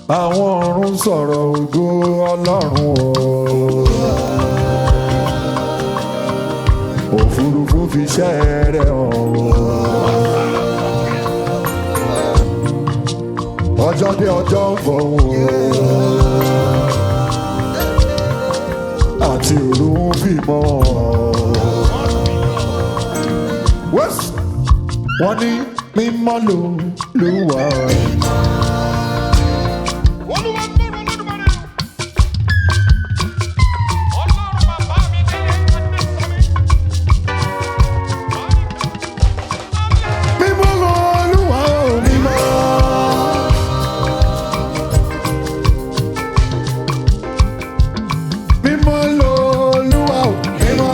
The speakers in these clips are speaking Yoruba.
àwọn ọ̀run sọ̀rọ̀ ògo ọlọ́run o. òfurufú fi iṣẹ́ rẹ̀ hàn o. ọjọ́ dé ọjọ́ ń fọ̀hún o. àti òru ń fìmọ̀ wẹ́sì wọ́n ní mímọ́ ló ló wà. Olúwa gbọ́dọ̀ Olódùmarè. Ọlọ́run bàbá mi délé ẹgbẹ́ sọ́mi. mímọ́ ló ló wà ó mímọ́. mímọ́ ló ló wà ó mímọ́.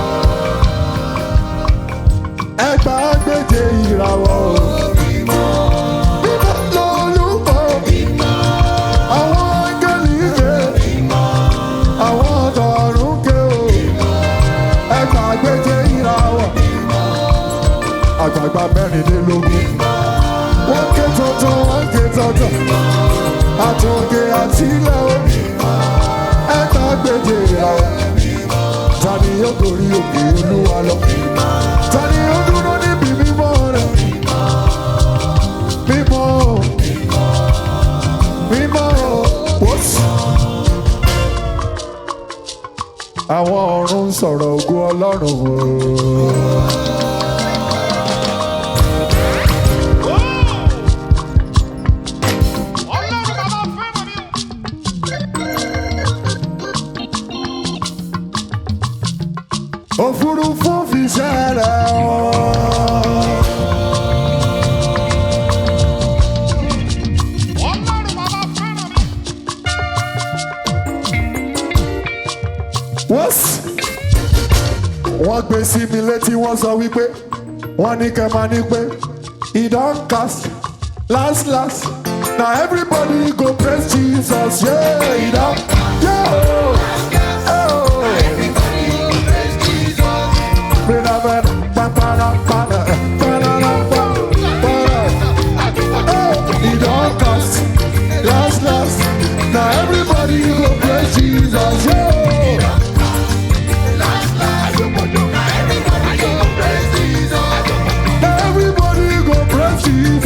ẹgbàá gbèjè ìràwọ̀ ó. mímọ́ ló ló wà ó. àwọn áńgẹ́lì ké. àwọn ọ̀dọ́rùn ké o. ẹgbàá gbèjè ìràwọ̀ àgbààgbà mẹ́rìnlélógún. wọ́n ké tuntun wọ́n ké tuntun. àtúnkè àtìlẹ̀ o. ẹ̀ka gbèjè ra o. ta ni yóò gorí òkè olúwa lọ. ta ni yóò dúró níbi mímọ́ rẹ̀. mímọ́ o. mímọ́ o. wọ́n sì. àwọn ọ̀run ń sọ̀rọ̀ ògo ọlọ́run o. Ọlọ́run bàbá fẹ́ràn mi. òfurufú fi ṣẹlẹ̀ ọ́. Ọlọ́run bàbá fẹ́ràn mi. wọ́n sì. wọ́n gbé sí mi létí wọ́n sọ wípé wọ́n ní kẹ́ máa ní pé he don cast last last na everybody go praise jesus yeah he don yeah oh oh. Bring up that pa-pa-da, pa-da, pa-da-da, pa- pa-da. Oh, he don cast last last na everybody go praise jesus yeah. Everybody go praise Jesus.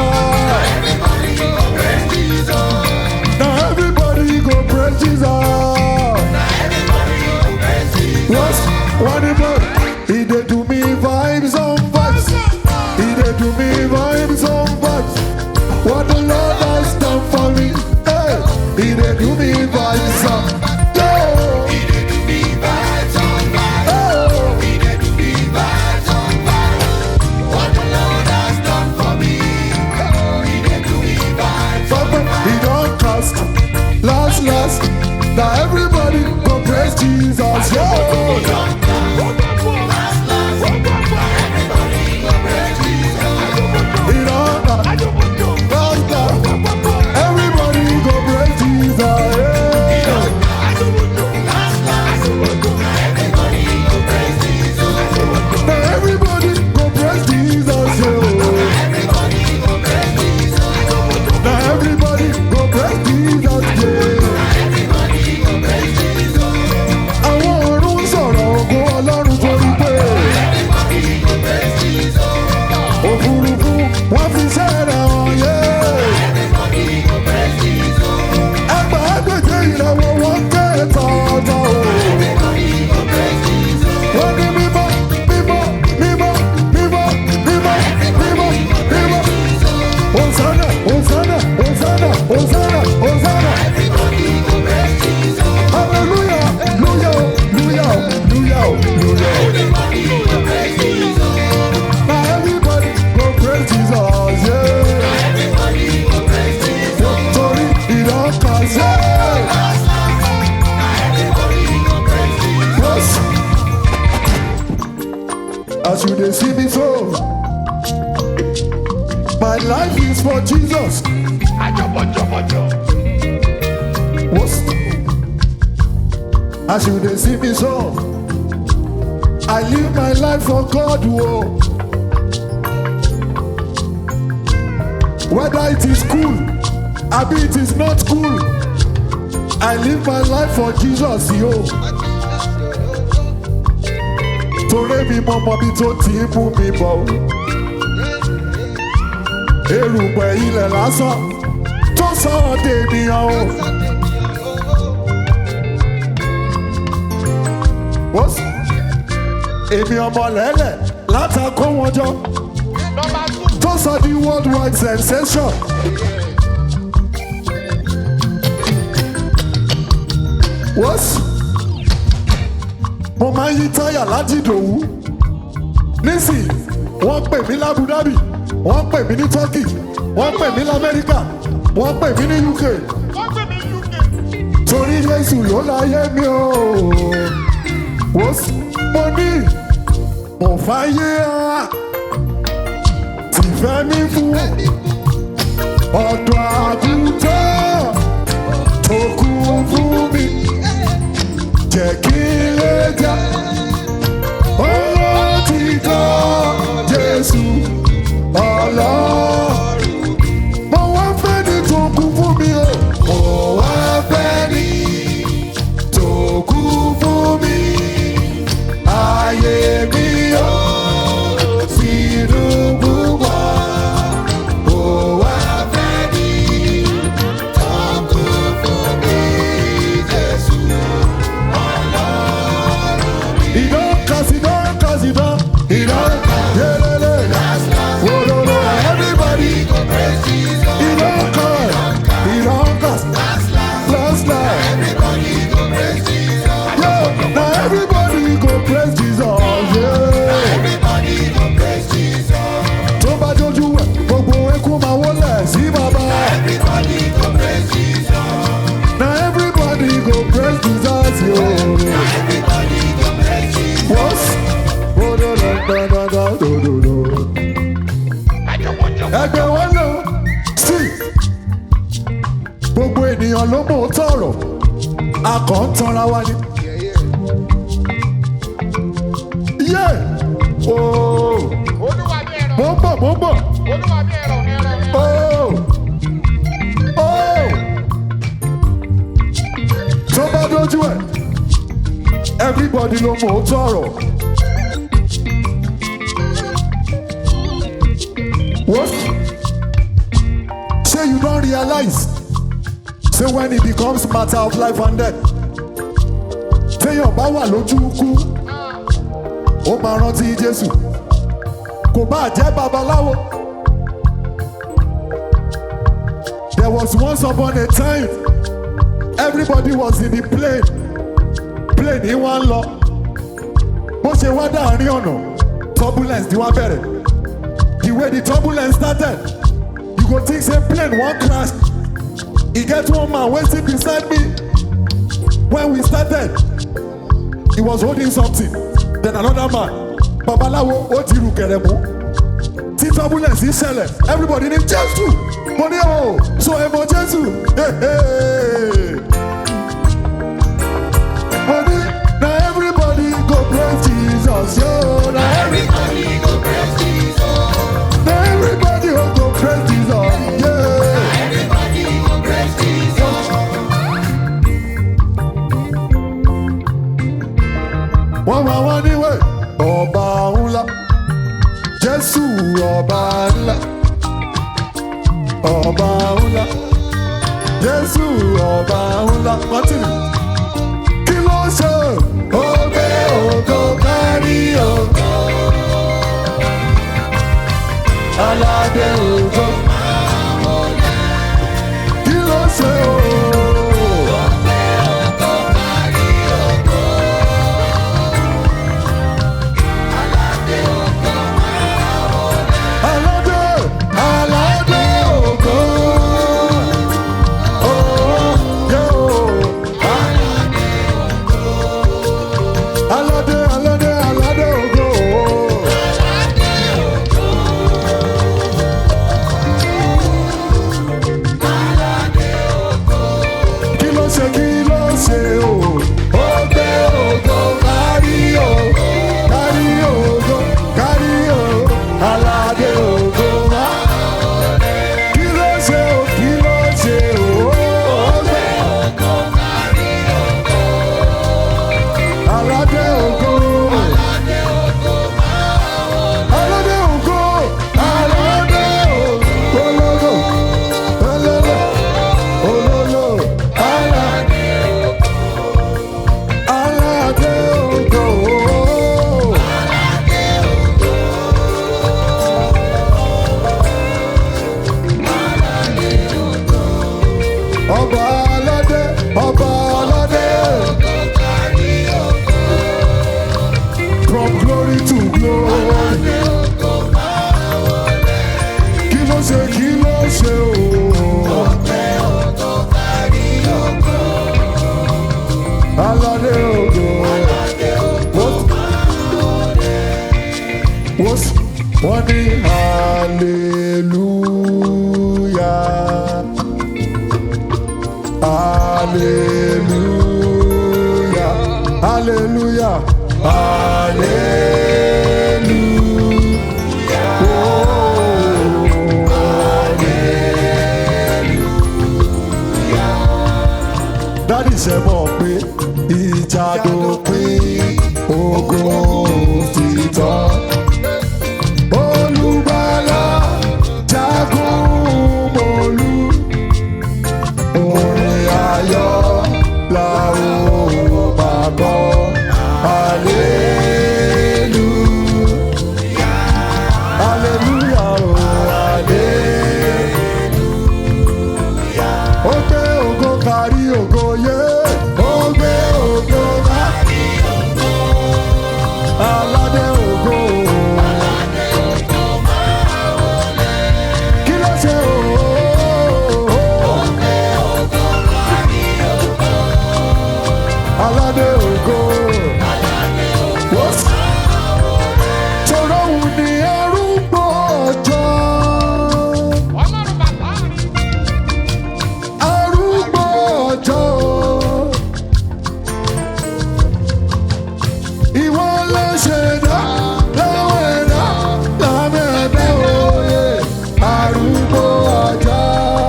Now everybody go praise Jesus. What's what about? He did do me vibes on vibes. He did do me vibes on vibes. What the Lord has done for me. Hey, he did do me vibes on. Yeah. Oh. Papa, he don't cost. Last, last. Now everybody go praise Jesus. Yeah. He don't cost. Last, last. Everybody go praise Jesus. Yeah. Now everybody go praise Jesus. Yeah. Now everybody go praise Jesus. Yeah. Àwọn ọ̀run ń sọ̀rọ̀ ògo Ọlọ́run torí pé òfurufú wọ́n fi sẹ́rẹ̀ hàn yé. Ẹgbà ẹgbẹ̀jẹ̀ ìràwọ̀ wọn ké tọ̀ọ̀tọ̀ o. Wọ́n ní mímọ́ mímọ́ mímọ́ mímọ́ mímọ́ mímọ́ mímọ́. Hosanna Hosanna Hosanna Hosanna Hosanna. Hallelujah Hallelujah Hallelujah Hallelujah. Now everybody go praise Jesus, yeah. Torí ìdánkàṣẹ́. Yes. As you dey see me so, my life is for Jesus. What's As you dey see me so, I live my life for God. Whoa. Whether it is school, Abi it is not cool. I live my life for Jesus yo. Torí mi mọ mọ bí tó ti ń mú mi bọ̀ o. Erùpẹ̀ ilẹ̀ lásán tó sọ̀rọ̀ dènìyàn o. Ó sì èmi ọmọ lẹ́lẹ̀ látàkó wọn jọ Number two. tó sọ di worldwide sensation. Wọ́sì mo máa ń yí táyà láti ìdòwú nísìnyí wọ́n pè mí lábú dábì wọ́n pè mí ní turkey wọ́n pè mí lamẹ́ríkà wọ́n pè mí ní uk Wọ́n gbé mi UK. torí jésù ló láyé mi o Wọ́sì mo ní mo fàyè á tìfẹ́ mi fún ọ̀dọ̀ àgùntàn tó kú fún mi jẹ́ kí n lè jà ọ̀rọ̀ ti kọ́ jésù ọlọ́run mo wá fẹ́ ní tó kú fún mi o mo wá fẹ́ ní tó kú fún mi ayé mi o sínú púpọ̀ mo wá fẹ́ ní tó kú fún mi jésù He don't cause he don't cause he don't he don't yeah, yeah, yeah. Oh, no, no, everybody go praise Jesus. He don't cause he don't cause last night. Everybody go praise Jesus. Yeah, now everybody go praise Jesus. Yeah. Everybody go praise Jesus. Tó bá dojú ẹ̀, gbogbo eku máa wọlé sí bàbá. Everybody go praise Jesus. Now everybody go praise Jesus. Yeah. What? Oh, no, no, no, no, no, no, no, no. Ẹgbẹ́ wọn lọ sí. Gbogbo ènìyàn ló mọ̀ ó tọ̀rọ̀. A kàn ń tanra wa ni. Yé! Ooo! Olúwa bí ẹ̀rọ. Mo ń bọ̀, mo ń bọ̀. Olúwa bí ẹ̀rọ ẹ̀rọ ẹ̀rọ. Ooo! Ooo! Tó bá dójú ẹ̀, everybody ló mọ̀ ó tọ̀rọ̀. What? Say you don't realize. Say when it becomes matter of life and death. Téèyàn bá wà lójú ikú, ó máa rántí Jésù. Kò bá jẹ́ babaláwo. There was once upon a time, everybody was in the plane. Plane yìí wá ń lọ. Bó ṣe wá dáàrin ọ̀nà, turbulence ni wá bẹ̀rẹ̀. the way the turbulence started you go think say plane wan crash e get one man wey sit beside me when we started he was holding something then another man babalawo ó ti rù kẹrẹ mú tí turbulence yìí ṣẹlẹ̀ everybody ní jésù mo ní o so ẹ mọ jésù mo ní na everybody go praise jesus yo na everybody. Na everybody go go praise Jesus. Yeah. Everybody go praise Jesus. Wọ́n máa wá níwẹ̀ ọba ńlá. Jésù ọba ńlá. Ọba ńlá. Jésù ọba ńlá. Mọ́tìrì. Kí ló ṣe? Ó gbé ògo kárí ògo. aládé ògo. Kí ló ṣe o? Aládé, aládé ògo. Oh, yeah, oh. ọba aládé ọba aládé. from glory to glory. kí ló ṣe kí ló ṣe o. aládé ògo. wọ́n s- wọ́n ní hallelujah. Hallelujah. Hallelujah. Hallelujah. Oh, hallelujah. Dádì ṣe mọ̀ pé ìjà dópin ogun ti tán. Olùgbàlà jagun mọ́lú orin ayọ̀ la ó máa kọ́ hallelu hallelujah o hallelujah. ó gbé ògo kárí ògo yé ó gbé ògo kárí ògo aládé ògo. Kí ló ṣe o? aládé ògo. Tọrọ òun ni arúgbó ọjọ́. Ọlọ́run bàbá mi. Arúgbó ọjọ́. Ìwọ ló ṣẹ̀dá láwọn ẹ̀dá lábẹ́ ẹ̀dá òye. Arúgbó ọjọ́.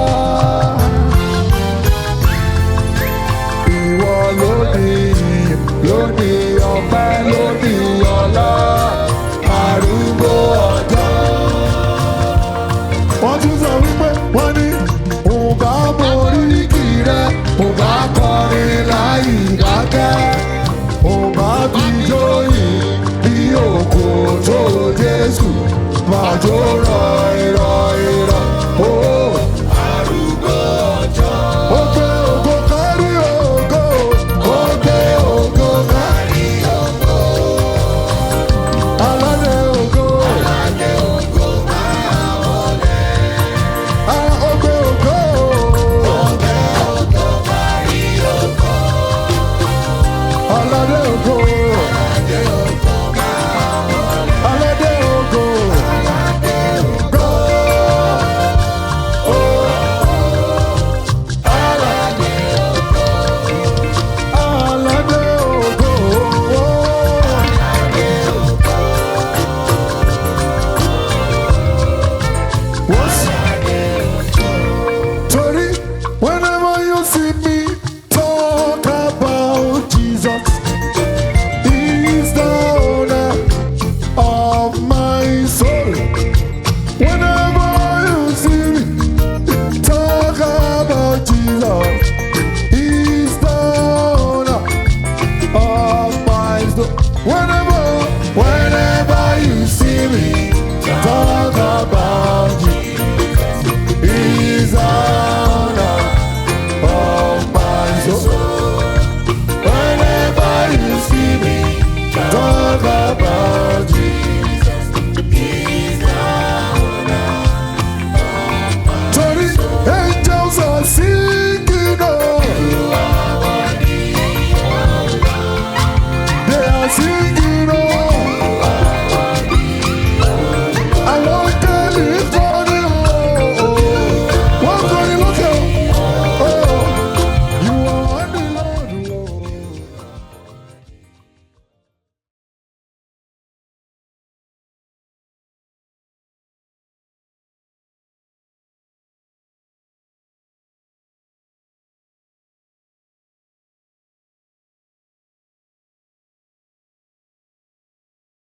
Ìwọ lónìí, lónìí ọpẹ́, lónìí ọlá, arúgbó ọjọ́. Wọ́n tún sọ wípé wọ́n ní òǹbá borí kì rẹ̀, òǹbá kọrin láì dákẹ́, òǹbá fi jóyìn bí òkò tó Jésù, máa jó rọ ìrọ̀ ìrọ̀. Ó arúgbó ọjọ́. Ó gbé ògo kárí ògo, ó gbé ògo kárí ògo. Aládé ògo. Aládé ògo máa wọlé. Ara ògbé ògo. Ògbé ògo kárí ògo. Aládé ògo. Aládé ògo máa wọlé. Aládé ògo. Aládé ògo. Aládé ògo. Aládé ògo. What's Torí whenever you see me